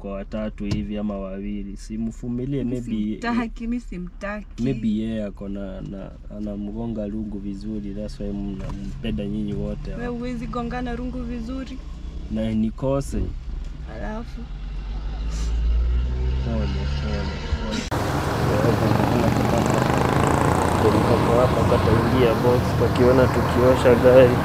kwa watatu hivi ama wawili, simvumilie, maybe Simtaki, mi simtaki. maybe yeye ako na, na anamgonga lungu vizuri, that's why mnampenda nyinyi wote We huwezi gongana rungu vizuri, na nikose alafu pole pole mtoto hapa kataingia box kakiona tukiosha gari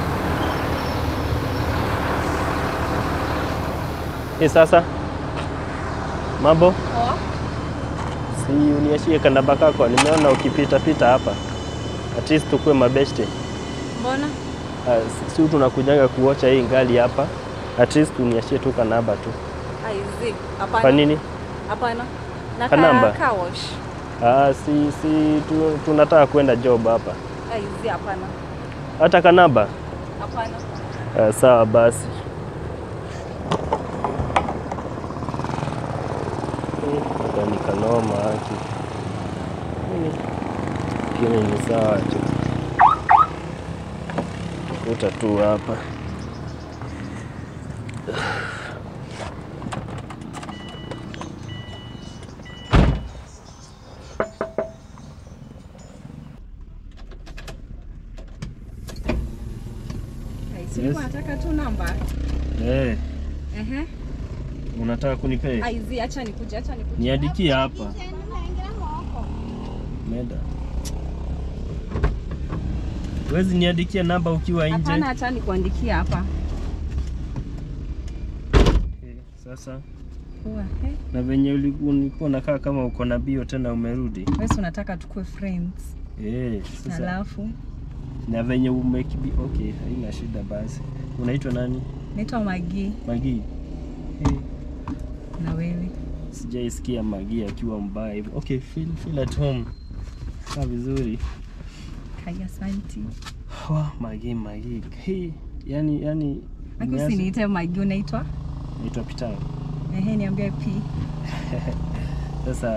e, sasa mambo si uniashie kanaba kako, nimeona ukipita pita hapa, at least tukue mabeshte. mbona Ah, si- si tunakujaga kuocha hii ngali hapa, at least uniashie tu kanaba tu. aizi? Kwa Hapana, nini? hapana. Na Kanamba? ka- car wash. Ah, si, si tu, tunataka kwenda job hapa, Aizi, hapana, hata kanaba. hapana. Ah, sawa basi. Hmm, Ni kanoma haki, lakini ni sawa tu, kuta tu hapa. Aizi, Yes. nataka tu namba. Eh, Ehe. unataka kunipea? Aizi, acha nikuje, acha nikuje. Niandikie hapa. Meda. Wezi niandikia namba ukiwa nje. Hapana, acha nikuandikia hapa. Eh, Sasa Poa, eh. na venye ulikuwa ulikuwa unakaa kama uko na bio tena umerudi. Wewe si unataka tukue friends. Eh, sasa Alafu na venye umekibi okay, haina shida basi. Unaitwa nani? naitwa Magi Magi. Eh, na wewe. sijaisikia Magi akiwa mbaya hivyo. Okay, feel feel at home. Kaa vizuri. Kaya santi. Wa, Magi Magi. Hey, yani yani Aki nianze- usiniite Magi, unaitwa? naitwa Pitao. Ehe, niambie P. Sasa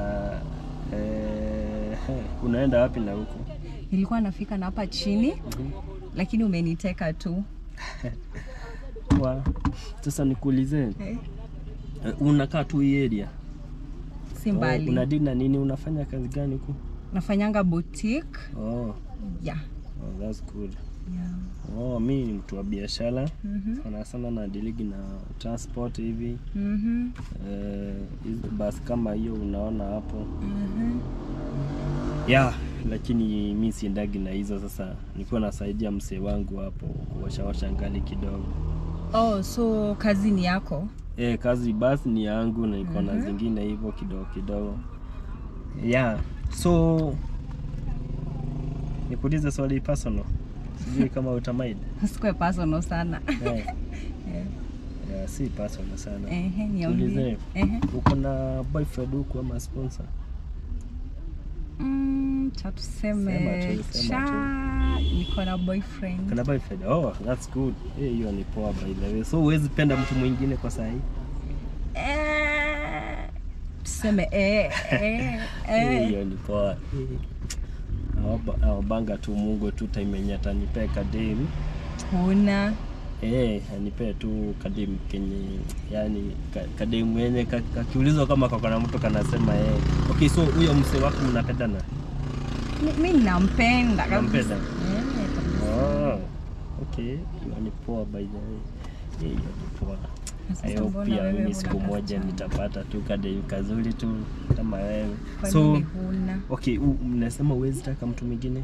eh, unaenda wapi na huko? Nilikuwa nafika na hapa chini lakini umeniteka tu. Wa, sasa nikuulize, Eh, eh, unakaa tu hii area? si Oh, mbali. unadili na nini? Unafanya kazi gani huko? Nafanyanga boutique. Oh, Yeah. oh, that's good. Yeah. Oh, mi ni mtu wa biashara Mhm. sana sana na diligi na transport hivi Mhm. eh, hizo basi kama hiyo unaona hapo Mhm. ya lakini mi siendagi na hizo. Sasa nilikuwa nasaidia msee wangu hapo kuoshaosha ngali kidogo. Oh, so kazi ni yako? E, kazi basi ni yangu na iko na Mhm. zingine hivyo kidogo kidogo. Yeah. So nikuulize swali personal. Sijui kama utamind. Usikue personal sana. Yeah. Eh, Yeah, si personal sana. Ehe, niambie. Tuulize. Ehe. Uko na boyfriend huku ama sponsor? Mm, cha tuseme Sema tu, sema cha niko na boyfriend. Kana boyfriend? Oh, that's good. Eh, hiyo ni poa by the way. So huwezi penda mtu mwingine kwa saa hii? Eh, tuseme eh, eh, Eh, eh. hiyo ni poa. Eh. Aoba- Aobanga tu Mungu tu time yenye atanipea kadem. Huna Eh, anipee tu kadem kenye yani ka- kadem yenye ka- kakiulizwa kama kako na mtu kanasema eh. Okay, so huyo msee wako mnapendana? mi mi nampenda kabisa. Unampenda? Eh, kabisa. Oh, okay. Hiyo ni poa by the way. Eh, Hiyo ni poa. Sasa I hope mbona pia wewe mimi huna siku moja kasichana? nitapata tu kadem kazuri tu kama wewe. Kwa So nini huna okay, u- mnasema huwezi taka mtu mwingine?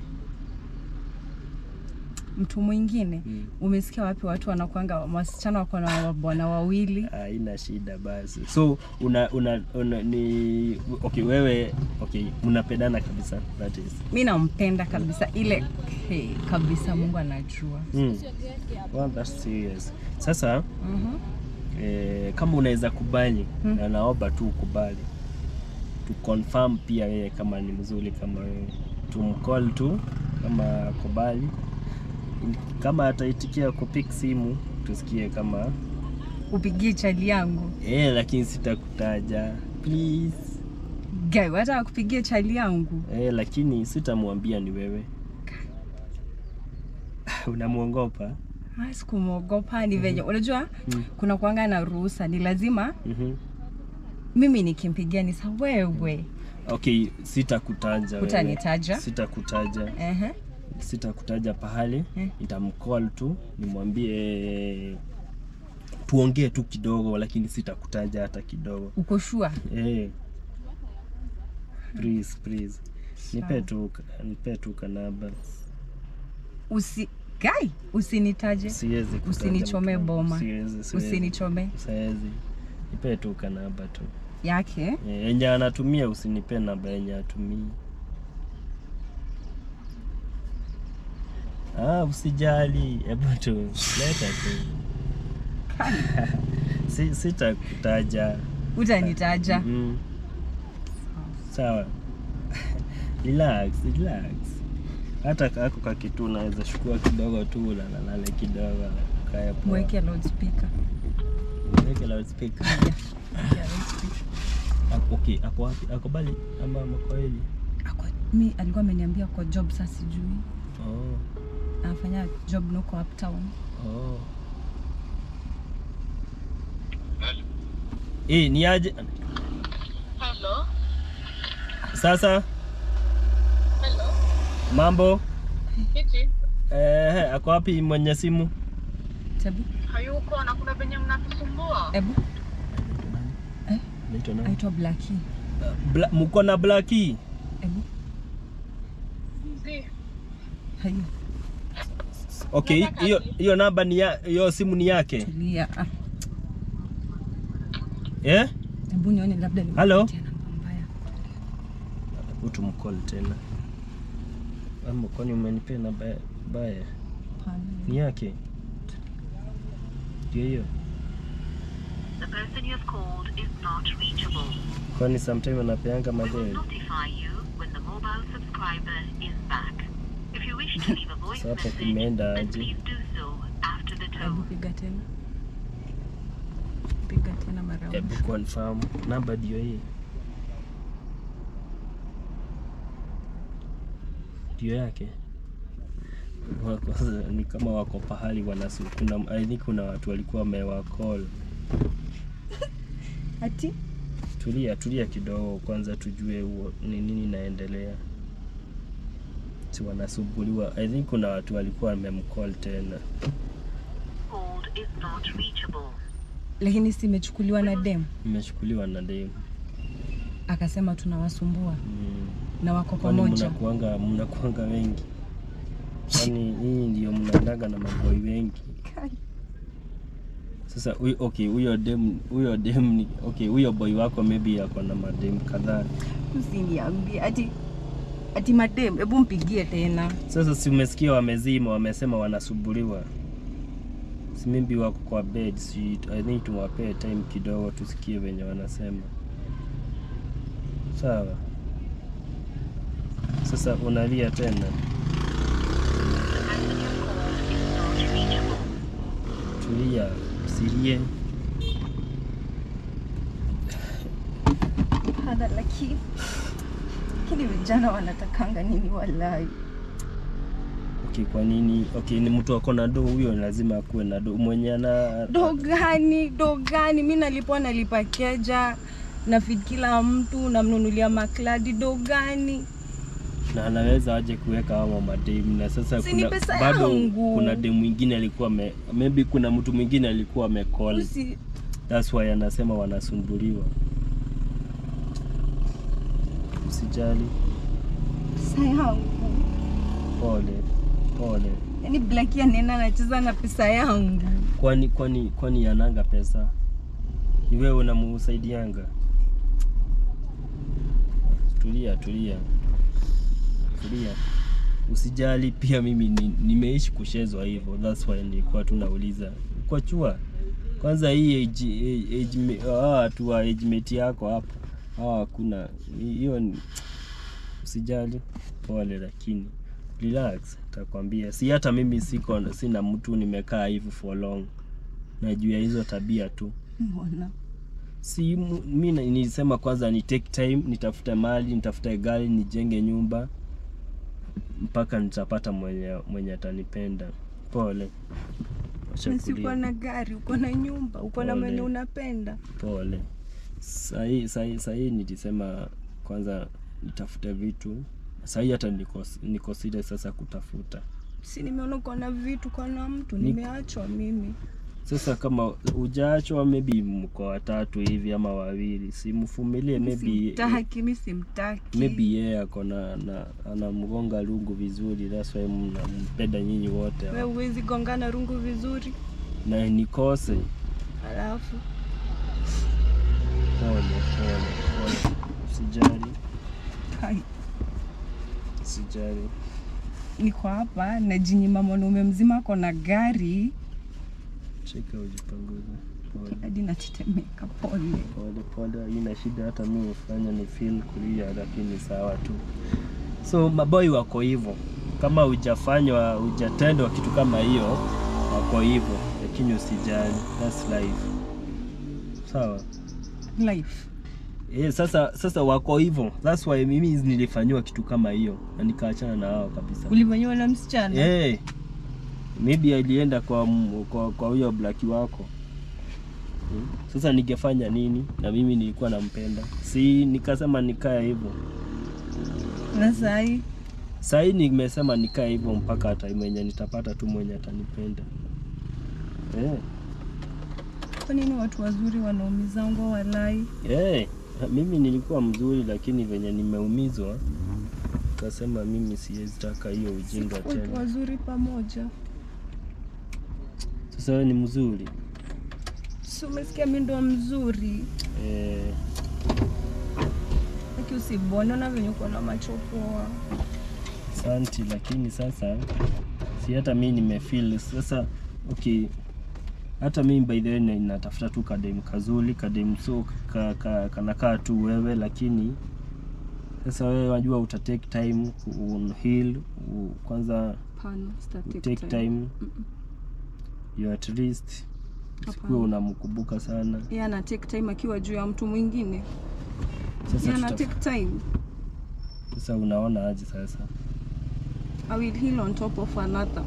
mtu mwingine? Mm. Umesikia wapi watu wanakwanga wasichana wako na wabwana wawili? haina shida basi so una, una, una ni okay wewe okay mnapendana kabisa that is Mi nampenda kabisa ile hey, kabisa, Mungu anajua. mm. well, that's serious sasa Mhm. eh, kama unaweza kubali Mm. na naomba tu ukubali tu confirm pia yeye kama ni mzuri kama wewe tumcall tu kama kubali kama ataitikia kupik simu tusikie kama Upigie chali yangu eh, lakini sitakutaja please gai, hata kupigia chali yangu Eh, lakini sitamwambia ni wewe. Unamwongopa? Ah, sikumwogopa ni venye unajua Mm. kuna kuanga na ruhusa, ni lazima Mhm. mimi nikimpigia ni sa wewe Okay, sitakutaja wewe. Hutanitaja? Sitakutaja. Ehe. Sitakutaja pahali. Eh. Nitamcall tu nimwambie tuongee tu kidogo, lakini sitakutaja hata kidogo. uko shua Eh. Please, please. Nipe tu nipe tu kanaba. usi gai usinitaje Siwezi kutaja Usinichome mtu wangu. boma. Siwezi, siwezi. usinichome Siwezi. Nipe tu kanaba tu. yake Eh, Yenye anatumia usinipe namba yenye atumii. Ah, usijali. Hebu tu leta tu. si, sitakutaja. utanitaja Mm. Sawa. relax, relax. Hata kako kakitu unaweza shukua kidogo tu ulalale kidogo kaya poa. mweke loudspeaker Mweke loudspeaker. Yeah, mweke loudspeaker. Ako- Okay, ako wapi? Ako bali ama Makoeli? Ako- mi alikuwa ameniambia kwa job saa sijui Oh, anafanya job nuko uptown oh. Eh, ni aje? Hello. Sasa Hello. mambo? Kiti. Eh, ako wapi mwenye simu? tebu Hayuko na kuna venye mnatusumbua. ebu Naitwa nani? aitwa blaki Bla, mko na Blackie? ebu Zi. hayo Okay, Nataka hiyo aje? hiyo namba ni ya, hiyo simu ni yake. tulia ah, Eh? ebu nione labda Hello? nimepatia namba mbaya Utumcall tena. Ama kwani umenipea namba ya- baya? Hapana. Ni yake. Ndio hiyo. The person you have called is not reachable. Kwani sometime anapeanga We will madeni. notify you when the mobile subscriber is back. If you wish to leave a voice Sasa hapo message, kumeenda then aje? please do so after the Hebu tone. piga tena piga tena mara Hebu mwisho. confirm namba ndio hii. Ndio yake. Wako, ni kama wako pahali wanasu kuna I think kuna watu walikuwa wamewacall. ati Tulia, tulia kidogo kwanza tujue huo ni nini inaendelea. Si wanasumbuliwa. I think kuna watu walikuwa wamemcall tena. Called is not reachable. lakini si imechukuliwa na dem Imechukuliwa na demu. akasema tunawasumbua Mm. na wako Kwani pamoja mnakuanga mnakuanga wengi? Kwani hii ndio mnaendaga na maboi wengi? Sasa huyo okay, huyo dem huyo dem ni okay, huyo boy wako maybe ako na madem kadhaa. usiniambie ati ati madem hebu mpigie tena Sasa si umesikia wamezima, wamesema wanasumbuliwa. Si maybe wako kwa bed, si I think tuwapee time kidogo tusikie venye wanasema. Sawa. Sasa unalia tena. The person you have called is not reachable. Tulia, usilie. hada lakini lakini vijana wanatakanga nini walai Okay, kwa nini? Okay, ni mtu ako na do huyo, lazima akuwe na do mwenye ana do gani do gani mi nalipwa nalipa keja na feed kila mtu namnunulia makladi do gani na anaweza aje kuweka hao mademu, na sasa Si ni kuna, pesa bado yangu. kuna demu mwingine alikuwa me, maybe kuna mtu mwingine alikuwa amecall, Usi, that's why anasema wanasumbuliwa. Usijali, pesa yangu pole pole. yaani blaki anaenda anacheza na pesa yangu Kwani kwani kwani yananga pesa? Ni wewe unamusaidianga? Tulia tulia tulia, usijali. Pia mimi ni, nimeishi kushezwa hivyo, that's why nilikuwa tunauliza kwa chua kwanza hii age, age, age, me- hawa watu wa age mate yako hapo hawa hakuna hiyo. ni- Usijali, pole, lakini relax, takwambia. Si hata mimi siko sina mtu nimekaa hivi for long, na juu ya hizo tabia tu mbona si mu- mi na- nilisema kwanza ni take time nitafute mali nitafute gari nijenge nyumba mpaka nitapata mwenye mwenye atanipenda pole Wacha Na si uko kulia. na gari uko na nyumba uko na Pole. mwenye unapenda pole sahii sahii sahii nilisema kwanza nitafute vitu sahii hata niko, niko serious sasa kutafuta si nimeona uko na vitu kona mtu Ni- nimeachwa mimi sasa kama ujaachwa maybe mko watatu hivi ama wawili simfumilie maybe simtaki mi simtaki maybe yeye ako na na anamgonga lungu vizuri that's why mnampenda nyinyi wote we huwezi gongana rungu vizuri na nikose alafu pole pole pole usijali hai, usijali niko hapa najinyima mwanaume mzima ako na gari cheka ujipanguze pole hadi natetemeka pole pole pole ina shida hata mi hufanya ni feel kulia lakini sawa tu so maboi wako hivyo kama hujafanywa hujatendwa kitu kama hiyo wako hivyo lakini usijali that's life sawa life Eh, sasa sasa wako hivyo that's why mimi nilifanyiwa kitu kama hiyo na nikaachana na hao kabisa ulifanyiwa na msichana Eh, maybe alienda kwa m- kwa kwa huyo blaki wako Hmm. sasa ningefanya nini na mimi nilikuwa nampenda si nikasema nikae hivyo na sahi sahii nimesema nikae hivyo mpaka time mwenye nitapata tu mwenye atanipenda eh, kwa nini watu wazuri wanaumizangwa walai eh, mimi nilikuwa mzuri lakini venye nimeumizwa kasema mimi siwezi taka hiyo ujinga watu tena wazuri pamoja sasa wewe ni mzuri si umesikia mi ndo mzuri eh, aki usibone na venye uko na macho poa Asante, lakini sasa si hata mi nimefeel sasa. Okay, hata mi by the way na- natafuta tu kadem kazuri, kadem so ka, ka, kanakaa tu wewe, lakini sasa wewe wajua uta take time ku heal u- kwanza Hapana, sita u take take time. time you at least usikuwe Hapana. unamkumbuka sana. Yeye ana take time akiwa juu ya mtu mwingine Sasa Yeye ana tuta, take time sasa unaona aje sasa? I will heal on top of another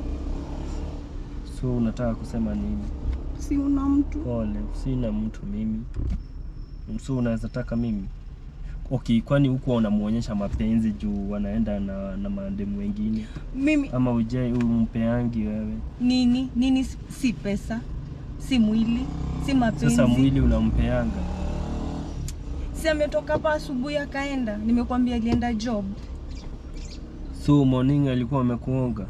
So unataka kusema nini? si una mtu Pole, sina mtu mimi. So unaweza taka mimi? Okay, kwani huko unamuonyesha mapenzi juu wanaenda na, na maandemu wengine mimi ama uje umpeangi wewe? nini nini si- si pesa si mwili si mapenzi Sasa mwili unampeanga. si ametoka hapa asubuhi akaenda nimekwambia alienda job So morning alikuwa amekuoga,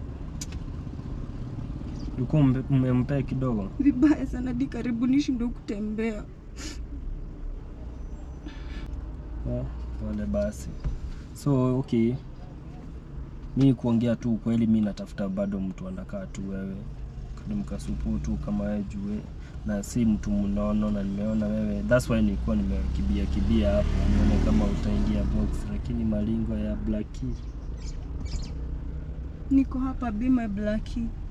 ulikuwa umpe- umempea kidogo. vibaya sana di karibu nishindwe kutembea Ah, Pole basi. So okay, mi kuongea tu ukweli, mi natafuta bado mtu anakaa tu wewe mkasupu tu kama wewe jue na si mtu mnono, na nimeona wewe, that's why nilikuwa nimekibia kibia hapo nione kama utaingia box, lakini malingo ya Blackie niko hapa be my blackie